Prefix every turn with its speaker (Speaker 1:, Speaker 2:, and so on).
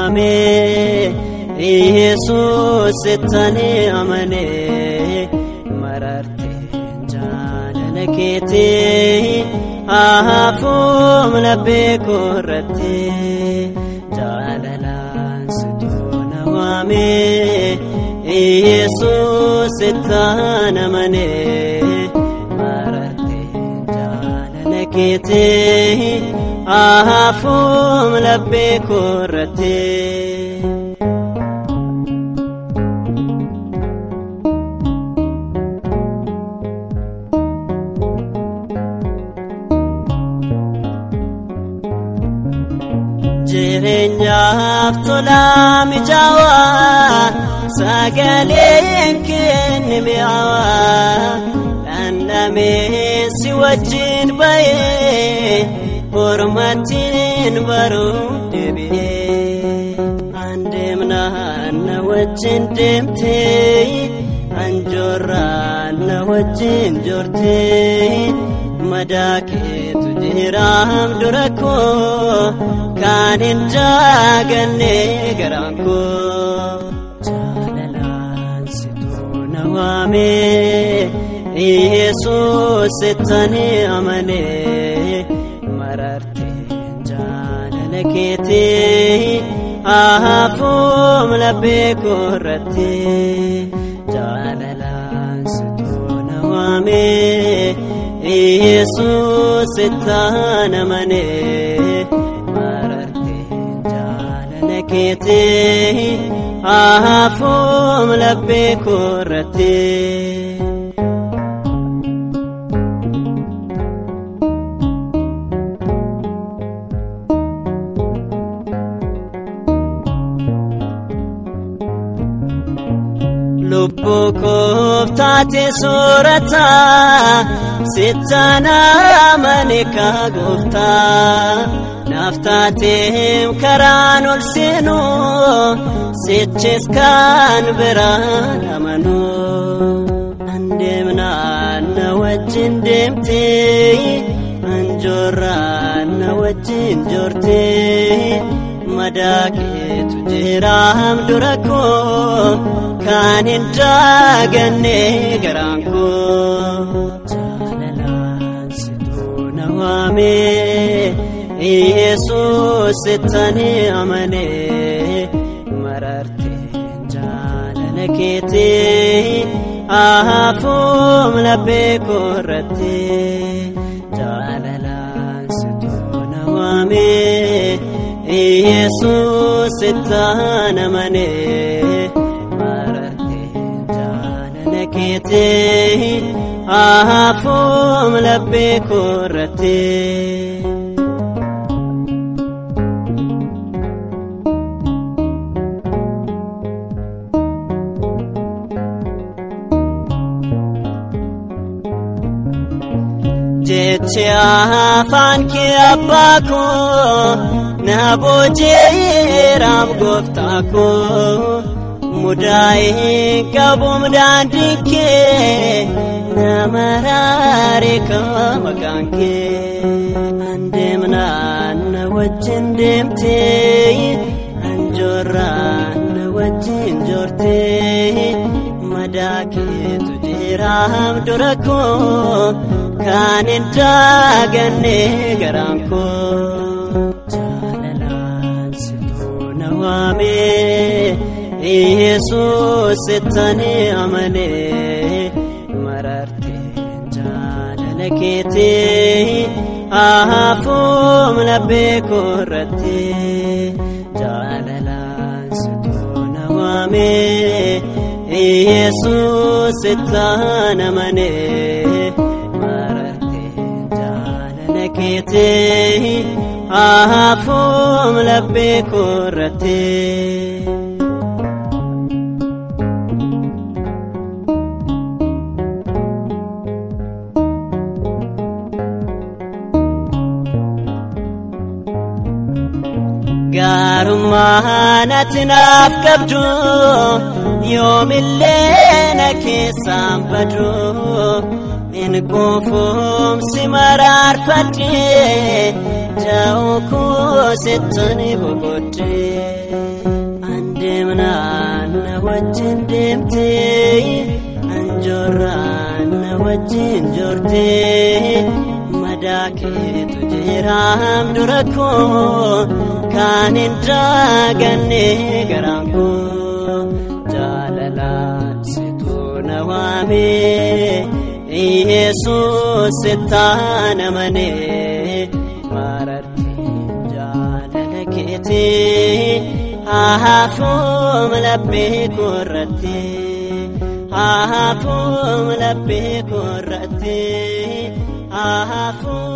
Speaker 1: waame Yesuus sittani amane mararte jaalala keetii haafuum laphee koorratti jaalalaan situna waame Yesuus sittan amane mararte jaalala keetii haafuum laphee koorratti. jireenyaaf tolaa mijaawaa sagaleen kenne mi'aawaa dhandhamee si wajjin ba'ee hormattiin baruu deebi'ee andeemnaan na wajjin deemtee anjoorraan na wajjin joortee madaa keetu jiraam dura koo kan hin jaaganne garaan koo jaalalaan situu na waame Yesuus sittani amane mararte jaalala keetii haafuum laphee koorratti jaalalaan situu na waame Yesuus sittan amane mararte jaalala keetii haafuum laphee koorratti. lubbuu kooftaate soorata sittana amane kaa gooftaa naaf taateem karaan ol seenu sichis kan biraan amanu andeemnaan na wajjin deemtee anjoorraan na wajjin joortee madaa keetu jiraam dura koo kan hin jaaganne garaan koo jaalalaan situu na waame Yesuus sittani amane mararte jaalala keetii haafuum laphee koorratti jaalalaan situu na waame Yesuus sittan amane mararte jaalala keetii haafuum laphee koorratti. jechi afaan kee abbaa koo na booji'eeraam gooftaa koo mudaa'ee qabuum daandii kee na maraare kaa maqaan kee andeemnaan na wajjin deemtee anjoorraan na wajjin joortee madaa keetu jiraam dura koo kan hin jaaganne garaan koo jaalalaan situu na waame Yesuus sittani amane mararte jaalala keetii haafuum laphee koorratti jaalalaan situu na waame Yesuus sittan amane mararte jaalala keetii haafuum laphee koorratti. gaarummaa natti naaf qabdu yoomillee na keessaan badu in quufumsi maraarfadhe ja'u koo sittuni boqodde andeemnaan na wajjin deemte anjoorraan na wajjin joorte madaa keetu jiraam dura koo kaan hin daaganne garaan koo jaalalaan situu na waame yesuus sittaan amanee marartiin jaalala keetii haafuum laphee korratti haafuum laphee korratti haafuum.